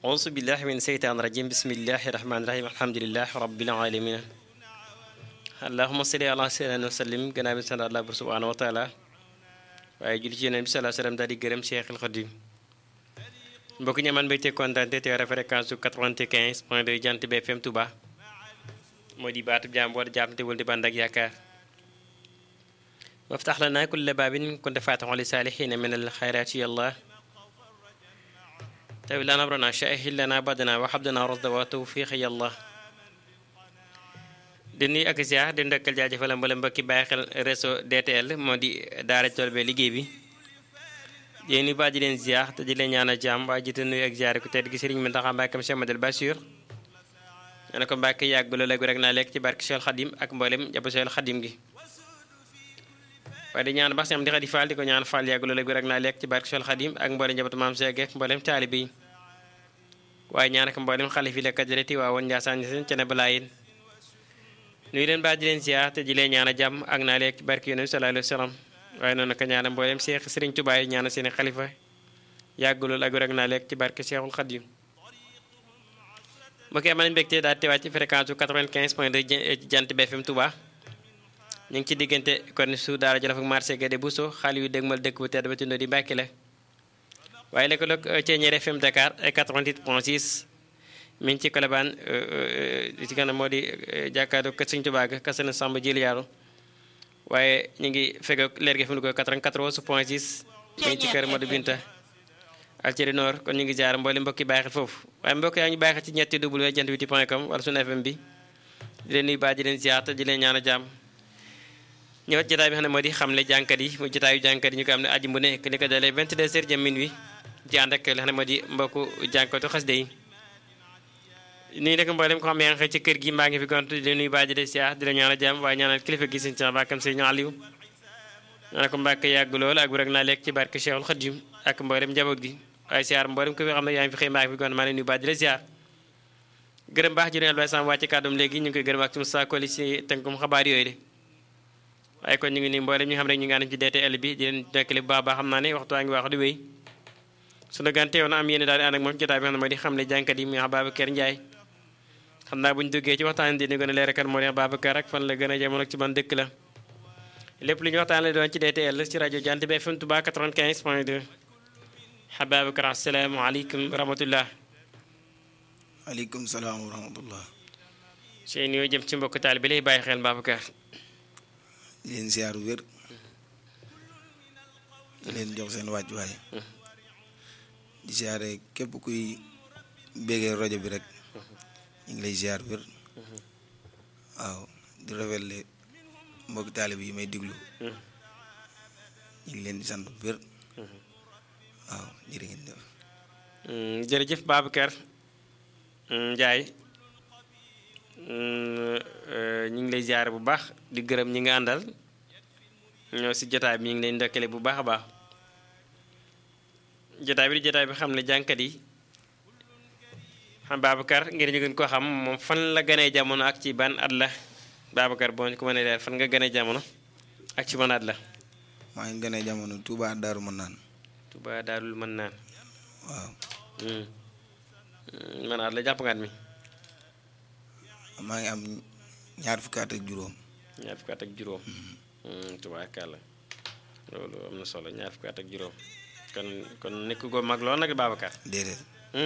auzu billahi min seytaan rajim bismillahi rahmaani rahim alhamdulilah rabbil alamin allahuma salli ala sayyidina wa sallim gannaaw bi sant Allah bur subhanahu wa taala waaye julli ci yeneen bi salaa salaam daal di gërëm Cheikhul Khadim mbokk ñi amaan mbégte kontaante te war fréquence su 95 point 2 jant BFM Touba moo di baatu jaam boo jaam te wul di bànd ak yaakaar waftax lana kulla baabin kunta faatixan li saalixiina min al xayraati yàlla tawi lana abrana shahil lana badana wa habdana rasda wa tawfiq yàlla di nuyu ak ziar di ndokkal jaajëfal mbala mbokki bàyyi xel réseau DTL moo di daara tool be liggéey bi di nuyu ba di leen ziar te di leen ñaanal jàmm waaye jiite nuyu ak ziar ku tedd gi Sëriñ Mountakha Mbacké Cheikh Madal Bachir ne ko Mbacké yàgg ba loolu rek naa lekk ci barke Cheikh Khadim ak mboolem jàpp Cheikh Khadim gi waaye di ñaan bax sam di xadi faal di ko ñaan faal yàgg loolu rek naa lekk ci barke Cheikh Khadim ak mboolem njabootu maam Cheikh ak mboolem taalibe yi waaye ñaan ak mboolem xalif yi la kajareti waa woon Njaasaan ñi seen cene balaayin nuyu leen baa di leen ziar te di leen ñaan a jàmm ak naa lekk ci barke Yonent bi sallallahu alayhi wa sallam waaye noonu ko ñaanal mboolem Cheikh Serigne Touba yi ñaanal seen xalifa yàgg loolu ak rek naa lekk ci barke Cheikhul Khadim mbokk yi am nañu mbégte daal teewaat ci fréquence bu 95 point 2 jant BFM Touba ñu ngi ci diggante kon su daara Jolof ak marché Guédé Bousso xaalis yu dégmal dëkk bu tedd ba tundoo di Mbàkke la waaye lëkkaloog Thiéniere FM Dakar ay 88 point 6 mi ngi ci Colobane ci kanam moo di jàkkaarloo kër Sëñ Tuubaa ga kase na Samba Jili Yaaru waaye ñu ngi fekk leer gi fi mu ko 94 point 6 mi ngi ci kër Modou Binta Alceri Nord kon ñu ngi jaar mboole mbokki bàyyi xel foofu waaye mbokk yaa ngi bàyyi xel ci ñetti w jant witi point com wala sunu FM bi di leen nuyu baa di leen ziar te di leen ñaan a jàmm ñëwat jotaay bi xam ne moo di xamle jànkat yi mu jotaayu jànkat yi ñu ko am ne aji bu nekk li ko dalee 22 heures jëm minuit ci ànd ak li xam ne moo di mbokku jànkatu xasida yi nii nag mboolem ko xam yaa ngi xëy ci kër gi mbaa ngi fi gont di leen nuyu baa di leen ziar di leen ñaan a jàmm waaye ñaanal kilifa gi sëñ bàkkam sëñ Aliou ñaanal ko mbàkk yàgg lool ak rek naa lekk ci barke Cheikhul Khadim ak mboolem njaboot gi waaye ziar mboolem ko fi xam ne yaa ngi fi xëy mbaa ngi fi gont maa leen nuyu baa di leen ziar gërëm baax jërë Abdoulaye Sam wàcc kàddum léegi ñu ngi koy gërëm ak suñu saakoli si tënkum xabaar yooyu de waaye kon ñu ngi nii mboolem ñi xam ne ñu ngi ànd ci DTL bi di leen dekkale bu baax baax xam naa ne waxtu waa ngi wax di wéy sunu gan teew na am yéene daal di ànd ak moom jotaay bi xam ne moo di xam ne jànkat yi muy Babacar Ndiaye xam naa bu ñu duggee ci waxtaan dina gën a leer kan moo di Babacar ak fan la gën a jamono ak ci ban dëkk la lépp lu ñu waxtaan la doon ci DTL ci rajo Jant bi FM Touba 95 point 2 Babacar asalaamaaleykum wa rahmatullah aleykum salaam wa rahmatullah seen yoo jëm ci mbokk taal bi lay bàyyi xel Babacar di leen siyaaru wér di leen jox seen wàccuwaay di siyaare képp kuy béggee rajo bi rek ñu ngi lay siyaar wér waaw di rafetle mbokki taalib yi may diglu ñu ngi leen di sant wér waaw jërë ngeen def jërëjëf Babacar Ndiaye ñu ngi lay ziare bu baax di gërëm ñi nga àndal ñoo si jotaay bi ñu ngi lay ndokkale bu baax a baax jotaay bi di jotaay bi xam ne jànkat yi xam Babacar ngir ñu gën koo xam moom fan la gënee jamono ak ci ban at la Babacar boo ñu ko mënee leer fan nga gënee jamono ak ci ban at la. maa ngi gënee jamono Touba Daaru Manaan. Touba Daarul Manaan. waaw. man at la jàpp nga at mi. maa ngi am ñaar fukki at ak juróom. ñaar fukki at ak juróom. tubaarkàlla loolu am na solo ñaar fukki at ak juróom kon kon nekk ko mag lool nag Babacar. déedéet.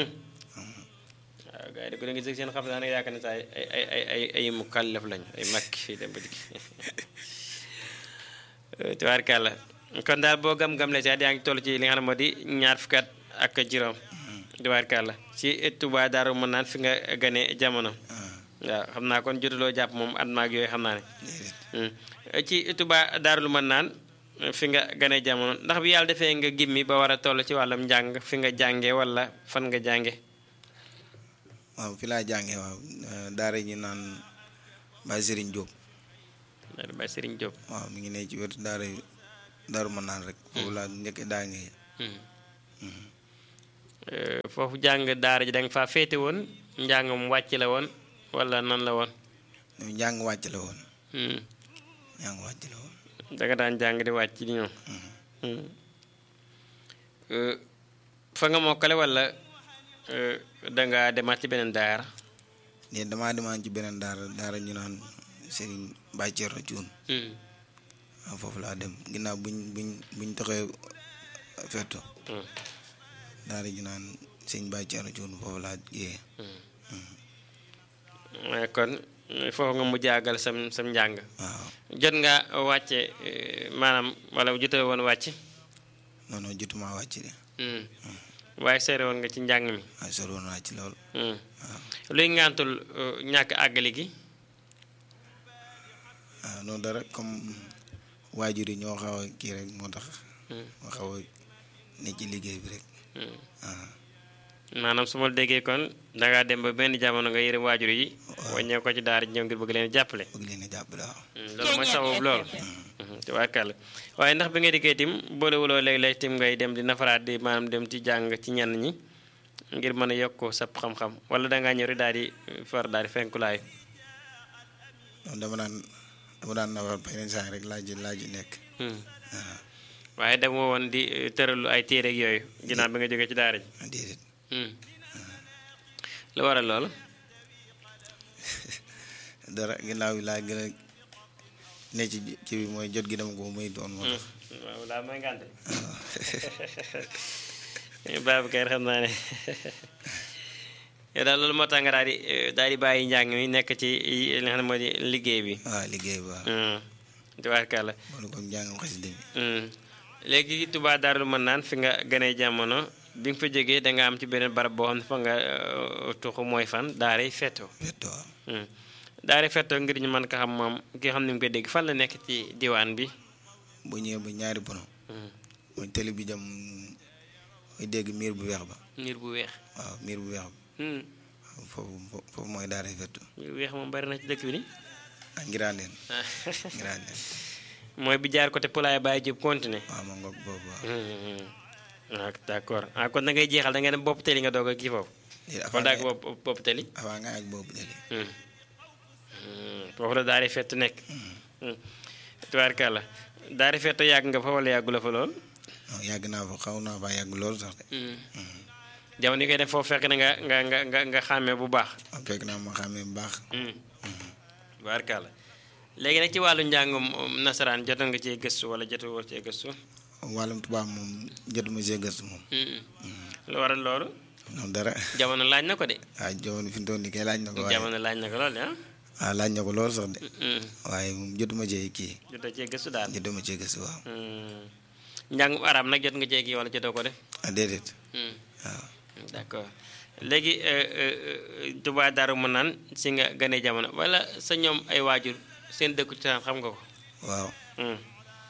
waaw gars yi de ko da nga gis seen xam naa ne yaakaar ne saa ay ay ay ay ay mu kàllaf lañ ay mag fii dem ba dikk tubaarkàlla kon daal boo gam-gam la sax yaa ngi toll ci li nga xam ne moo di ñaar fukki at ak juróom. tubaarkàlla ci Touba Daaru mën naan fi nga gane jamono. waaw xam naa kon jotuloo jàpp moom at maag yooyu xam naa ne. ci Touba Daaru mën naan fi nga gane jamono ndax bi yàlla defee nga gimmi ba war a toll ci wàllum njàng fi nga jànge wala fan nga jànge waaw fi laa jànge waaw daara ñi naan Baye Serigne Diop. daara Baye Serigne Diop. waaw mi ngi ne ci wetu daara Daaru mën naan rek. foofu laa njëkk daa ngi. foofu jàng daara ji da nga faa féete woon njàngam wàcc la woon wala nan la woon. njàng wàcc la woon. njàng wàcc la woon. da nga daan jàng di wàcc di ñëw. fa nga mokkale wala euh, danga demaat ci beneen daara ne damaa demaan ci beneen daara daara ñu naan Serigne Baye Thierno Thioune Hmm, waaw foofu laa dem ginnaaw buñ buñ buñ toxee fetto hmm, daara ñu naan Serigne Baye Thierno Thioune foofu laa jiyee waaye kon foofu nga mu jàggal sam sam njàng waaw jot nga wàcce eh, maanaam wala jotee woon wàcc non non jotuma wàcc de Hmm. waaye seere woon nga ci njàng mi waaye sori woon naa ci lool Hmm. waaw luy ngantul eh, ñàkk àggali gi waaw noonu dara comme waajur yi ñoo xaw a kii rek moo tax Hmm. ma xaw a ne ci liggéey bi rek Hmm. waaw maanaam su ma déggee kon dangaa dem ba benn jamono nga yërëm waajur yi waññee ko ci daara ji ñëw ngir bëgg leen jàppale bëgg leen a jàppale waaw Hmm, loolu mooy sababu lool tubaarkàlla waaye ndax bi nga dikkee tim boolewuloo léeg-léeg tim ngay dem di nafaraat di maanaam dem ci jàng ci ñenn ñi ngir mën a yokk sab xam-xam wala dangaa ñëw rek daal di far daal di fenkulaayu noonu dama naan dama daan nawar ba yeneen saa yi rek laaj laaj nekk Hmm. waaw waaye demoo woon di eh, tëralu ay téere ak yooyu ginnaaw bi nga jógee ci daara ji déedéet Hmm. lu waral loolu dara ginnaaw bi laa gën a ne ci ci bi mooy jot gi dama ko muy doon moo tax waaw laa mooy ngànte waaw Babacar xam naa ne yow daal loolu moo tax nga daal di eh, daal di bàyyi njàng mi nekk ci li nga xam ne moo di liggéey bi waaw liggéey ba Hmm. tubaarkàlla boolu ko njàngam xasida mi Hmm. léegi Touba Darou Manane fi nga gënee jamono bi nga fa jógee da nga am ci beneen barab boo xam ne fa nga eh, tuxu mooy fan daaray fetto fetto waaw Hmm. daaray fetto ngir ñu mën ko xam moom ki xam ne mu koy dégg fan la nekk ci diwaan bi bu ñëwee ba ñaari bono Hmm. mooy télé bi jëm mooy dégg miir bu weex ba niir bu weex waaw miir bu weex ba Hmm. waaw foofu foofu mooy daaray fetto niir bu weex moom bari na ci dëkk bi ni ah ngiraan leen ngiraan leen mooy bi jaar côté Poulaye Baye Diop continué waaw ma ngoog boobu waaw ah d' accord ah kon da ngay jeexal da ngay dem bopp teli nga doog a kii foofu léegi kon avant daag nga bopp bopp teli avant nga ak boobu télé Hmm. Hmm. foofu la daari fett nekk tubaarkàlla daari fett yàgg nga fa wala yàggu la fa lool non yàgg naa fa xaw naa fa yàgg loolu sax de jamono yi koy def foofu fekk na nga nga nga nga nga xàmmee bu baax waaw fekk naa ma xàmmee bu baax Hmm. tubaarkàlla léegi nag ci wàllu njàngum um, nasaraan jot nga cee gëstu wala jotoo cee gëstu wàllum tubaab moom jotuma see gëstu moom Hmm. lu waral loolu noonu dara jamono laaj na ko de waaw jamono fi mu toll nii kay laaj na ko waaye jamono laaj na ko lool de ah waaw laaj na ko lool sax de Hmm. waaye moom jotuma cee kii jotoo cee gëstu daal jotuma cee gëstu waaw Hmm. njàngum arab nag jot nga cee kii wala jotoo ko def ah déedéet Hmm. waaw d' accord léegi Touba Darou Manane si nga gane jamono wala sa ñoom ay waajur seen dëkku cosaan xam nga ko waaw Hmm.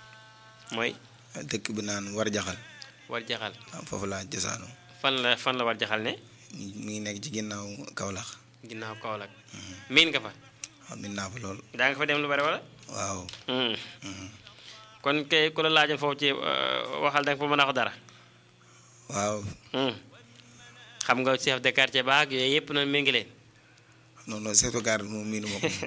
mooy dëkk bi naan war jaxal war jaxal waaw foofu laa cosaanoo fan la fan la war jaxal ne mi mi ngi nekk ci ginnaaw Kaolack ginnaaw Kaolack miin nga fa waaw min naa fa lool daa nga fa dem lu bari wala waaw Hmm. mhm. kon kay ku la laajoon foofu ci euh, waxal da nga fa mën a wax dara waaw Hmm. xam nga chef de quartier baag yooyu yëpp noonu mi ngi leen non non seetu gaar moom miinu ma ko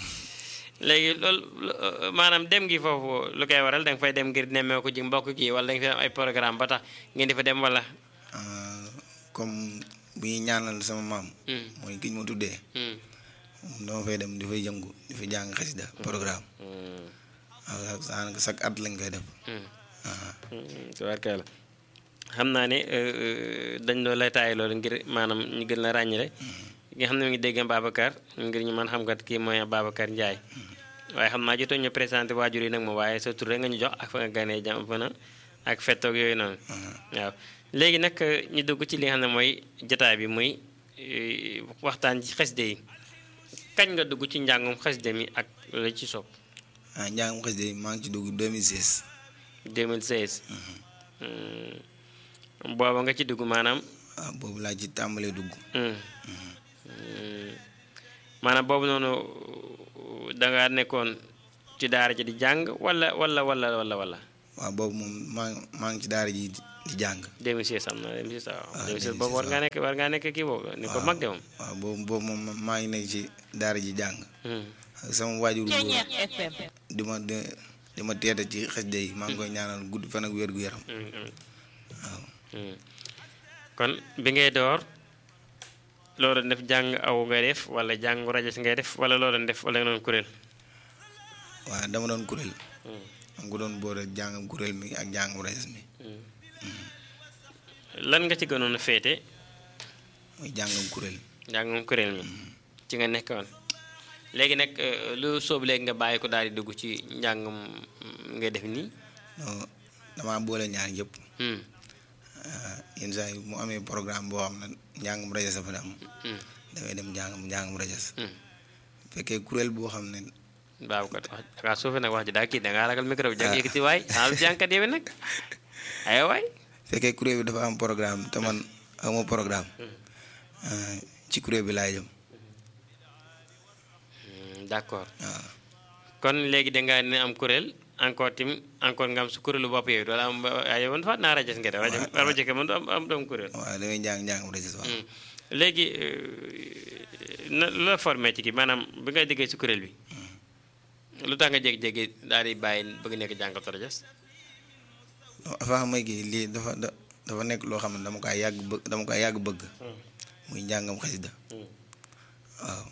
léegi loolu lu- maanaam dem gi foofu lu koy waral da nga fay dem ngir nemmee ko ji mbokk gi wala da nga fi am ay programme ba tax ngeen di fa dem wala Ah, comme bu ñuy ñaanal sama maam Hmm. mooy ki ñu ma tuddee Hmm. moom dama fay dem di fay yëngu di fa jàng xasida programme Hmm. waaw daanaka chaque at lañ koy def Hmm. ah tubaarkalla xam naa ne euh, euh, dañ doon lay taay loolu ngir maanaam ñu gën la ràññale ki nga xam ne mi ngi dégg Babacar ngir ñu mën xam kat kii mooy Babacar Ndiaye waaye xam naa jotoo ñu présenté waajur yi nag moom waaye sa tur rek nga ñu jox ak fa nga ganee jam fa na ak fettoog yooyu noonu waaw léegi nag euh, ñu dugg ci li nga xam ne mooy jotaay bi muy euh, waxtaan ci xaside yi kañ nga dugg ci njàngum xaside mi ak la ci sopp ah njàngam xasida yi maa ngi ci dugg 2016 2016 Hmm. booba nga ci dugg maanaam waaw boobu laa ci tàmbalee dugg Hmm. Hmm. maanaam boobu noonu danga nekkoon ci daara ji di jàng wala wala wala wala wala waaw boobu moom maa maa ngi ci daara ji di jàng 2016 am na 2016 waaw Ah, 2016 boobu war 2016 ngaa nekk war ngaa nekk kii boobu ni ko mag de moom waaw boobu boobu moom maa ngi nekk ci daara ji jàng Hmm. ak sama waajur boobu FM. di ma di di ma teete ci xasida yi maa ngi koy ñaanal gudd fan ak wér gu yaram Hmm, hmm. waaw Hmm. kon bi ngay door loo doon def jàng aw ngay def wala jàng rajas ngay def wala loo doon def wala nga doon kuréel waaw dama doon kuréel am ko doon boole jàngam kuréel mi ak jàngam rajas mi lan nga ci gënoon a féete muy jàngam kuréel jàngam kuréel mi ci nga nekkoon léegi nag euh, lu soobu léegi nga bàyyi ko daal di dugg ci njàngam ngay def nii non damaa boole ñaar yëpp Hmm, yenn saa yi mu amee programme boo xam ne njàngam rajas dafa am hmm, damay dem njàngam njàngam rajas hmm. fekkee kuréel boo xam ne baabu kat wax dangaa suufe nag wax ji daa kii dangaa ragal micro bi jàng yëkkati waay xanaa lu jàngkat yow nag ay waay fekkee kuréel bi dafa am programme te man amoo programme ah, ci kuréel bi laay jëm Hmm, d'accord waaw kon léegi dangaa ne am kuréel encore tim encore nga am su kuréelu bopp yooyu doola am ay man faat naa rajas nga def rajo rajo ke man du am am doom kuréel waaw damay njàng njàngam rajas waaw Hmm. léegi euh, na lu la formé ci kii maanaam bi nga déggee si kuréel bi lu tax nga jékki-jékki daal di bàyyi bëgg nekk jàngatu rajas non avant may kii lii dafa da dafa nekk loo xam ne dama koy yàgg bëgg dama koy yàgg bëgg muy njàngam xasida waaw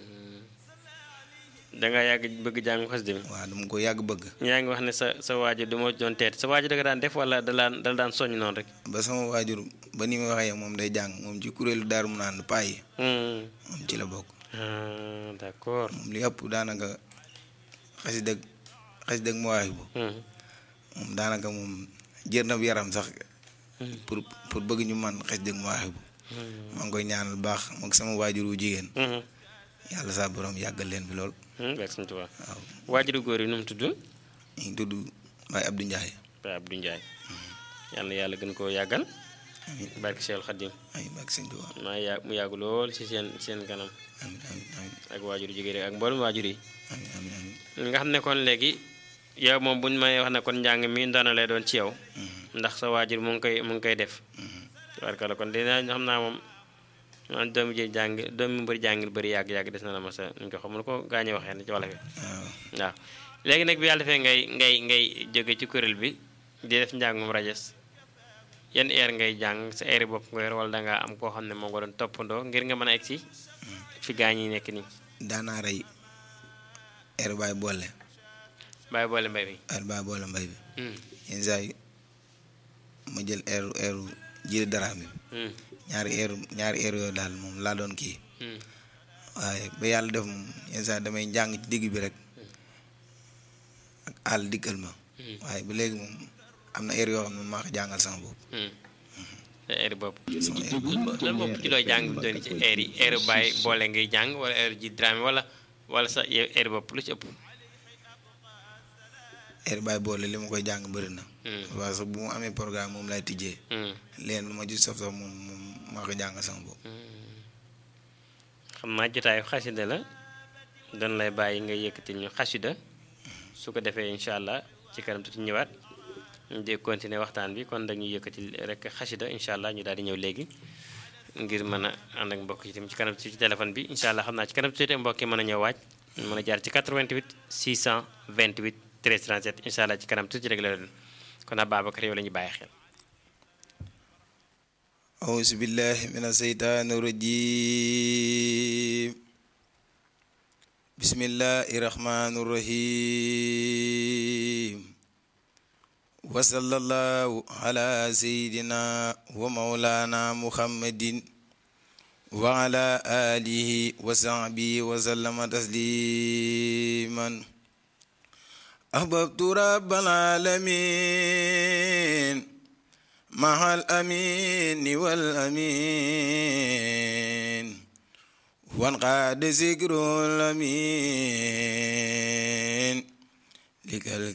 dangaa yàgg bëgg jàng xasida mi waaw dama ko yàgg bëgg yaa ngi wax ne sa sa waajur du ma doon teet sa waajur da nga daan def wala da daan da daan soññ noonu rek ba sama waajur ba ni ma waxee moom day jàng moom ci kuréelu daaru mu naan paa yi Hmm. moom ci la bokk Ah, d'accord moom li ëpp daanaka xasida xasida mawaahibu Hmm. moom daanaka moom jër na yaram sax pour pour bëgg ñu man xasida mawaahibu maa ngi koy ñaanal baax moog sama waajur wu jigéen Hmm. yàlla saa borom yàggal leen fi lool Hmm. Barke Sëñ Tuubaa waaw waajuru góor yi nu mu tudd ñu ngi tudd Baye Abdou Ndiaye Baay Abdou Ndiaye yal na yàlla gën koo yàggal amiin barke Seexul Xadim amiin barke Sëñ Tuubaa maa yàgg mu yàgg lool ci seen seen kanam amiin amiin amiin ak waajur jigéen rek ak mboolem waajur yi amiin amiin amiin nga xam ne kon léegi yow moom bu ñu may wax ne kon njàng mi ndono lay doon ci yow ndax sa waajur mu ngi koy mu ngi koy def tubaarkalla kon dina xam naa moom man doomu ji jàng doomu mbëri jàngil bëri yàgg-yàgg des na la ma sa ñu ko xamul ko gaañu waxee ne ci wala fi waaw waaw léegi nag bi yàlla defee ngay ngay ngay jóge ci kuréel bi di def njàngum rajas yan heure ngay jàng sa heure bopp nga yor wala dangaa am koo xam ne moo nga doon toppandoo ngir nga mën a egg si fi gaañ yi nekk nii daanaa rey air baay boole bàyyi boole mbay mi air baay boole mbay bi Hmm, yenn saa yi ma jël air air jili dara bi hmm, ñaari air ñaari air yooyu daal moom laa doon kii hmm. waaye ba yàlla def moom yenn saa yi damay njàng ci digg bi rek ak àll dikkal ma waaye ba léegi moom am na air yoo xam ne maa ko jàngal sama bopp sa heure bopp sama air lan bopp ci looy jàng bi doon ci heure yi heure bàyyi boole ngay jàng wala heure ji drame wala wala sa heure bopp lu ci ëpp air baay boole li ma koy jàng bëri na Hmm, waaye sax bu mu amee programme moom lay tijjee hmm, leen lu ma ci saf sax moom moom maa ko jàngal sama bopp xam naa jotaayu xasida la dañ lay bàyyi nga yëkkati ñu xasida su ko defee incha allah ci kanam tuuti ñëwaat ñu dee continuer waxtaan bi kon dañuy yëkkati rek xasida incha allah ñu daal di ñëw léegi ngir mën a ànd ak mbokk yi tamit ci kanam tuuti ci téléphone bi incha allah xam naa ci kanam tuuti mbokk yi mën a ñëw waaj mën a jaar ci 88 628 13 37 incha allah ci kanam tuuti rek la doon kon Ababacar yow la ñuy bàyyi xel. أعوذ بالله من الشيطان الرجيم بسم الله الرحمن الرحيم وصلى الله على سيدنا ومولانا محمد وعلى آله وصحبه وسلم تسليما أحببت رب العالمين مع الأمين والأمين وانقاد ذكر الأمين لك